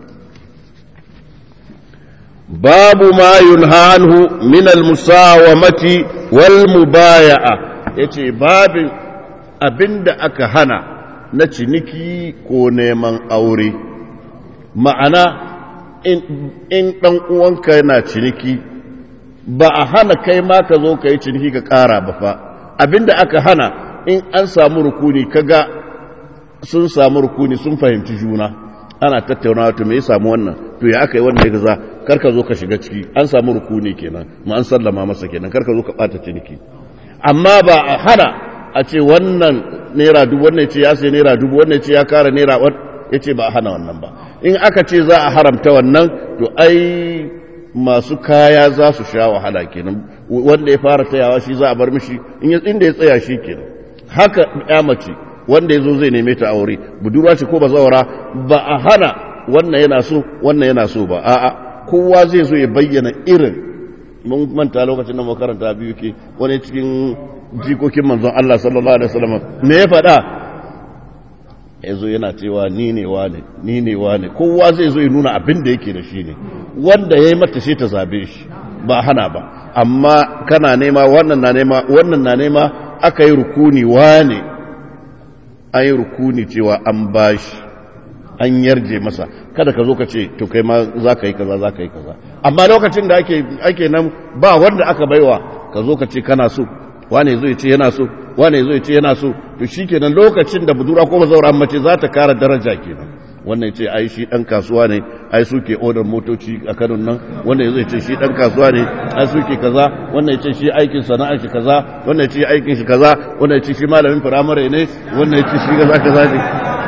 babu ma yunha anhu min al-musawamati wal mubaya'a yace babin abinda aka hana na ciniki ko neman aure ma'ana in ɗan uwanka yana ciniki ba a hana kai ma ka zo ka yi ciniki ka ƙara ba fa abinda aka hana in an samu rukuni kaga sun samu rukuni sun fahimci juna ana tattaunawa to me ya samu wannan to ya aka yi wannan ya gaza kar ka zo ka shiga ciki an samu rukuni kenan ma an sallama masa kenan kar ka zo ka ɓata ciniki amma ba a hana a ce wannan naira dubu wannan ce ya sai naira dubu wannan ce ya kara naira ya ce ba a hana wannan ba in aka ce za a haramta wannan to ai masu kaya za su sha wahala kenan wanda ya fara tayawa shi za a bar mishi inda ya tsaya shi kenan haka ya mace wanda ya zo zai neme ta aure budurwa ce ko bazawara ba a hana wannan yana so wannan yana so ba a'a kowa zai zo ya bayyana irin mun manta lokacin da makaranta biyu ke wani cikin jikokin manzon Allah sallallahu alaihi wasallam me ya faɗa yazo yana cewa ni ne wane ni ne wane kowa zai zo ya nuna abin da yake da shi ne wanda yayi mata sai ta zabe shi ba hana ba amma kana nema wannan na nema wannan na nema aka yi rukuni wane an yi rukuni cewa an bashi an yarje masa kada ka zo ka ce to kai ma za ka yi kaza za ka yi kaza amma lokacin da ake ake nan ba wanda aka baiwa ka zo ka ce kana so wane zo ya ce yana so wane zo ya ce yana so to shikenan lokacin da budura ko bazaura mace za ta kara daraja kenan wannan ce ai shi dan kasuwa ne ai suke odar motoci a Kano nan wannan zai ce shi dan kasuwa ne ai suke kaza wannan ya ce shi aikin sana'ar shi kaza wannan ya ce aikin shi kaza wannan ya ce shi malamin firamare ne wannan ya ce shi kaza kaza ne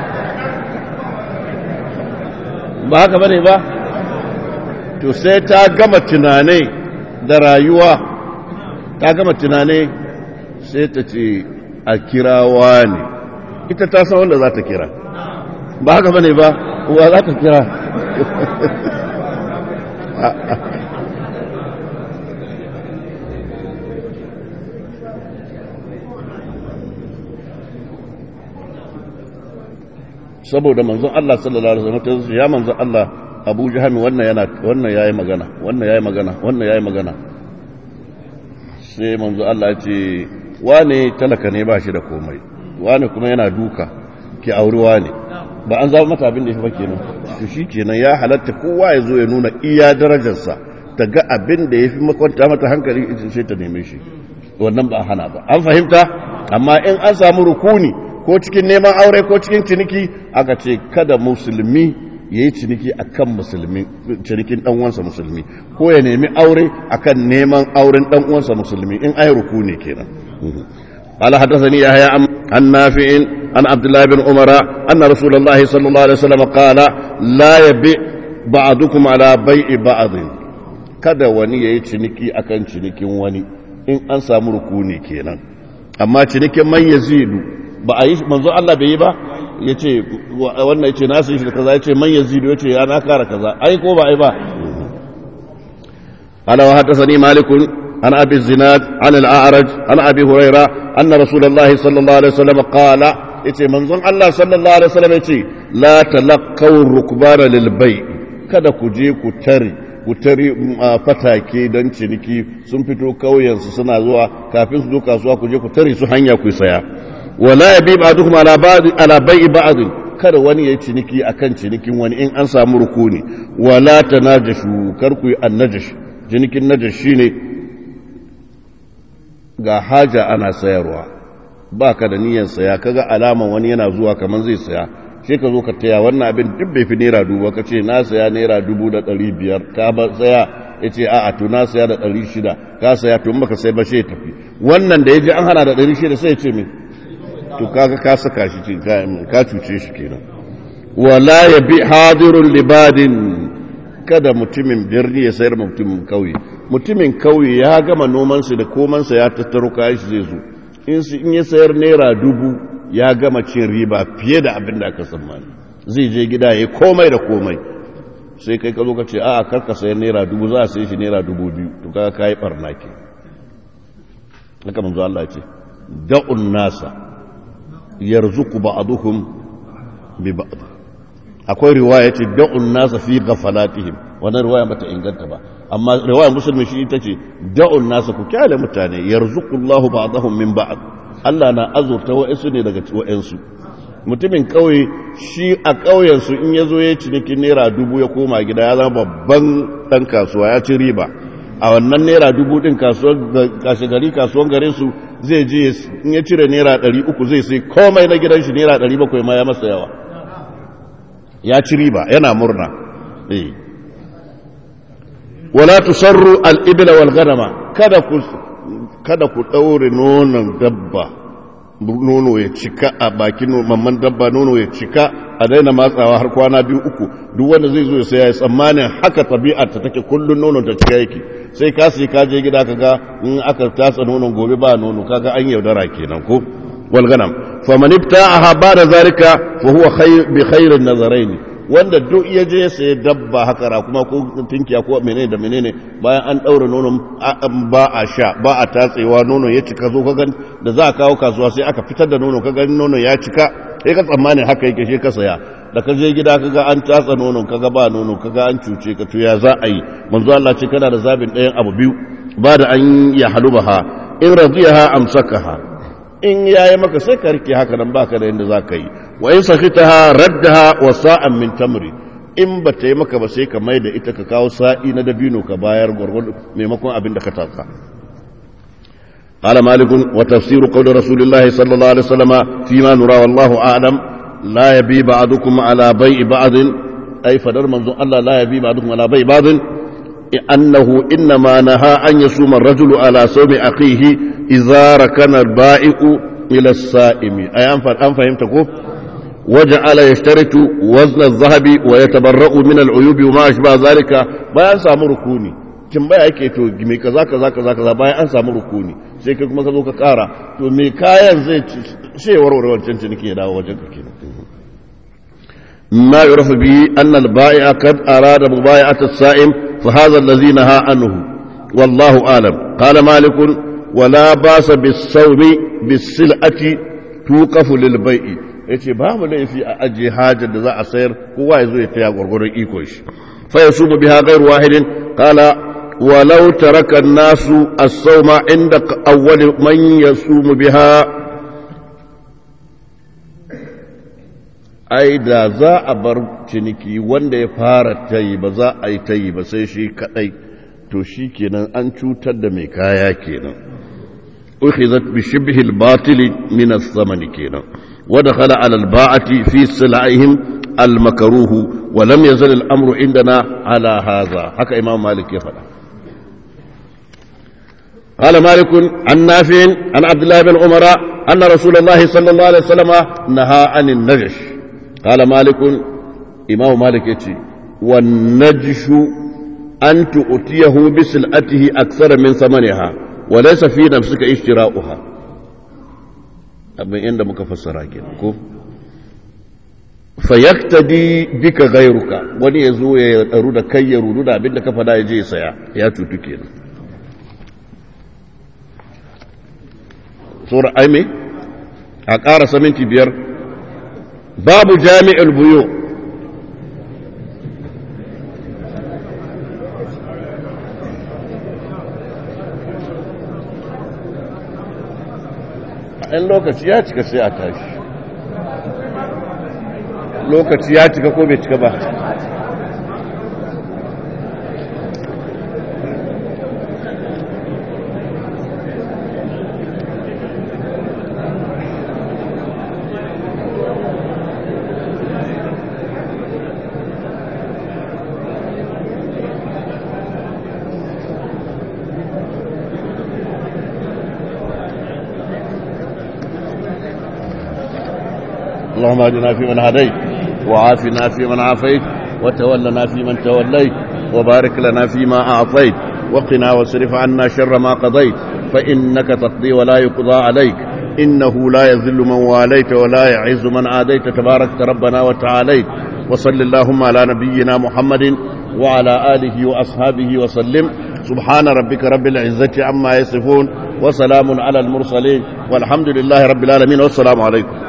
ba haka bane ba to sai ta gama tunanai da rayuwa ta gama tunanai sai ta ce a kirawa ne ita ta san wanda za ta kira ba haka bane ba uwa za ta kira saboda manzon Allah sallallahu alaihi wasallam ya manzon Allah Abu Jahal wannan yana wannan yayi magana wannan yayi magana wannan yayi magana sai manzon Allah ya ce wane talaka ne ba shi da komai wane kuma yana duka ki auri wane ba an zama mata abin da ya fi kenan to shi kenan ya halatta kowa ya zo ya nuna iya darajarsa ta ga abin da ya fi makwanta mata hankali ita sai ta neme shi wannan ba hana ba an fahimta amma in an samu rukuni ko cikin neman aure ko cikin ciniki aka ce kada musulmi ya yi ciniki akan musulmi cinikin dan uwansa musulmi ko ya nemi aure akan neman auren dan uwansa musulmi in ai rukuni kenan قال حدثني يحيى عن نافع عن عبد الله بن عمر أن رسول الله صلى الله عليه وسلم قال لا يبيع بعضكم على بيع بعض kada wani ya yi ciniki akan cinikin wani in an samu rukuni kenan amma cinikin man yazidu ba a yi manzo Allah bai yi ba ya ce wannan ya ce nasu shi da kaza ya ce man yazidu ya ce ya na kara kaza ai ko ba ai ba ala wa haddathani malikun عن أبي الزناد عن الأعرج عن أبي هريرة أن رسول الله صلى الله عليه وسلم قال إتي منظم الله صلى الله عليه وسلم إتي لا تلقوا الركبان للبيع kada ku je ku tare ku tare fatake don ciniki sun fito kauyensu suna zuwa kafin su zo kasuwa ku je ku tare su hanya ku saya wala yabi ba'dukum ala ba'd ala bai'i ba'd kada wani yayi ciniki akan cinikin wani in an samu rukuni wala tanajashu kar ku yi annajash cinikin najash shine ga haja ana sayarwa ba ka da niyyar saya kaga alaman wani yana zuwa kamar zai saya sai ka zo ka taya wannan abin duk bai fi naira dubu ka ce na saya naira dubu da ɗari biyar ka ba saya ya ce a'a to na saya da ɗari shida ka saya to baka sai ba sai tafi wannan da ya ji an hana da ɗari shida sai ya ce min to kaga ka saka shi ka cuce shi kenan wala ya bi hadirun libadin kada mutumin birni ya sayar mutumin kauye mutumin kauye ya gama nomansa da komansa ya tattaro kayan shi zai zo in su in ya sayar naira dubu ya gama cin riba fiye da abin da aka tsammani zai je gida ya komai da komai sai kai ka zo ka ce a kar ka sayar naira dubu za a sai shi naira dubu biyu to kaga kai barna ke haka manzo Allah ce da'un nasa yarzuqu ba'duhum bi ba'd akwai riwaya ce da'un nasa fi ghafalatihim wannan riwaya bata inganta ba amma riwaya musulmi shi ita ce da'un nasa ku kyale mutane yarzuqullahu ba'dahum min ba'd Allah na azurta wa'ansu ne daga wa'ansu mutumin kauye shi a kauyensu in ya zo ya cinikin naira dubu ya koma gida ya zama babban dan kasuwa ya ci riba a wannan naira dubu din kashe gari kasuwan garin su zai je in ya cire naira ɗari uku zai sai komai na gidan shi naira ɗari bakwai ma ya masa yawa ya ci riba yana murna wala tusarru al-ibla wal ghanama kada ku kada ku daure nonon dabba nono ya cika a bakin mamman dabba nono ya cika a daina matsawa har kwana biyu uku duk wanda zai zo ya saya ya tsammanin haka tabi'ar ta take kullun nonon ta cika yake sai ka sai ka je gida kaga in aka tatsa nonon gobe ba nono kaga an yaudara kenan ko wal ganam faman ibta'aha ba'da zalika fa huwa khayr bi khairin nazaraini wanda duk ya je sai dabba haka ra kuma ko tinkiya ko menene da menene bayan an daura nonon ba a sha ba a tatsewa nono ya cika zo kaga da za a kawo kasuwa sai aka fitar da nono kaga nono ya cika sai ka tsammanin haka yake shi ka saya da ka je gida kaga an tatsa nonon kaga ba nono kaga an cuce ka to ya za a yi manzo Allah ce kana da zabin ɗayan abu biyu ba da an ya halubaha in radiyaha amsakaha in yayi maka sai ka rike haka nan baka da yanda za ka yi wa in sakhitaha raddaha wa sa'an min tamri in ba ta yi maka ba sai ka mai da ita ka kawo sa'i na dabino ka bayar gwargwado maimakon abin da ka taka قال مالك وتفسير قول رسول الله صلى الله عليه وسلم فيما نرى والله أعلم لا يبي بعضكم على بيع بعض أي فدر منظر الله لا يبي بعضكم على بيع بعض أنه إنما نهى أن يصوم الرجل على صوم أخيه إذا ركن البائع إلى الصائم أي أن فهمتكم وجعل يشترط وزن الذهب ويتبرأ من العيوب وما أشبه ذلك بيان سامو ركوني tambaya yake to me kaza kaza kaza kaza bayan an samu rukuni sai kai kuma ka zo ka kara to me kayan zai ce warware wancan ciniki ya dawo wajen ka kenan ما يعرف به أن البائع قد أراد مبايعة السائم فهذا الذي نهى عنه والله أعلم قال مالك ولا باس بالصوم بالسلعة توقف للبيع yace babu laifi a ajiye hajar da za a sayar kowa ya zo ya taya gwargwaron iko shi fa yasumu biha ghairu wahidin qala walau taraka an-nasu as-sawma inda awwal man yasumu biha ai da za a bar ciniki wanda ya fara tayi ba za a yi tayi ba sai shi kadai to shi kenan an cutar da mai kaya kenan ukhizat bi shibhi al-batil min ath-thamani kenan wa dakhala ala al-ba'ati fi sil'ihim al-makruh wa lam yazal al-amru indana ala hadha haka imam malik ya faɗa قال مالك عن نافع عن عبد الله بن عمر أن رسول الله صلى الله عليه وسلم نهى عن النجش قال مالك إمام مالك يتي والنجش أن تؤتيه بسلعته أكثر من ثمنها وليس في نفسك اشتراؤها abin inda muka fassara kenan ko fayaktadi bika gairuka wani ya zo ya daru da kai ya rudu da abin da ka fada ya je ya saya ya cutu kenan sura aime a ƙara saminti biyar babu jami'ul buyo in lokaci ya cika sai a tashi lokaci ya cika ko bai cika ba اللهم اهدنا فيمن هديت وعافنا فيمن عافيت وتولنا فيمن توليت وبارك لنا فيما أعطيت وقنا واصرف عنا شر ما قضيت فإنك تقضي ولا يقضى عليك إنه لا يذل من واليت ولا يعز من عاديت تبارك ربنا وتعاليت وصل اللهم على نبينا محمد وعلى آله وأصحابه وسلم سبحان ربك رب العزة عما يصفون وسلام على المرسلين والحمد لله رب العالمين والسلام عليكم